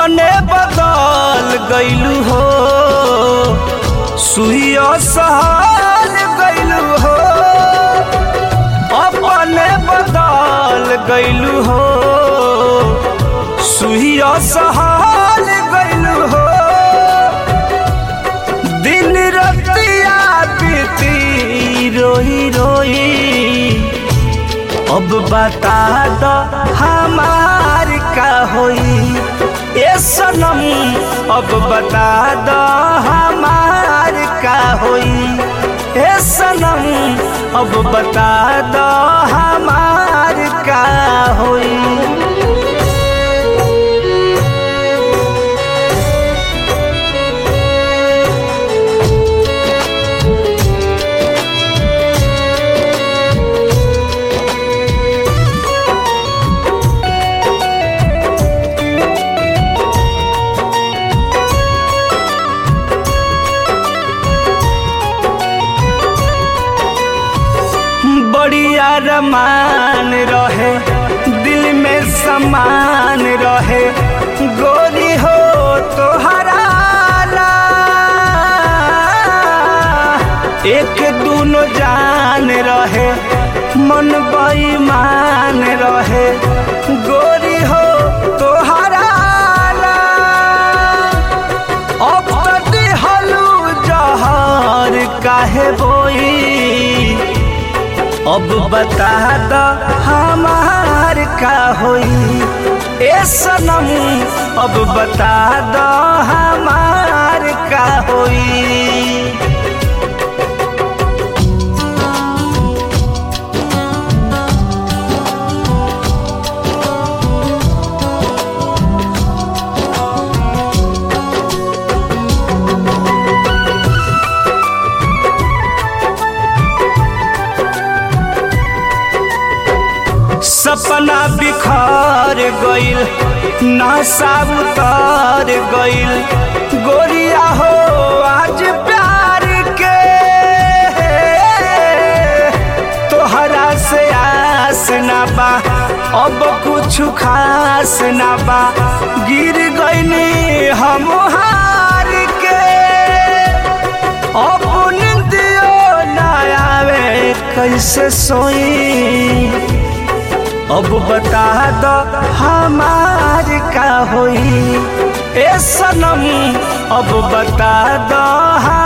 अपने बदल गईलू हो सुइया सहल गईलू हो अपने बदल गईलू हो सुइया सहल गईलू हो दिन रतिया बीती रोई रोई अब बता दो हमार का होई ए सनम अब बता दो हमार का होई ए सनम अब बता दो हमार का होई बढ़िया रमान रहे दिल में समान रहे गोरी हो तो हराला एक दूनो जान रहे मन बेईमान रहे गोरी हो तो हराला अब तक हलू जहर काहे बोई अब बता दो हमार का होई ए सनम अब बता दो हमार का होई सपना बिखर गइल नशा उतर गइल गोरिया हो आज प्यार के तोहरा से आस ना बा अब कुछ खास ना बा गिर गइनी हम हार के अब निंदियो ना आवे कैसे सोई अब बता दो हमार का होई ए सनम अब बता दो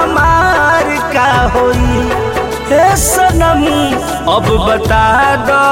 हमार का होई ए सनम अब बता दो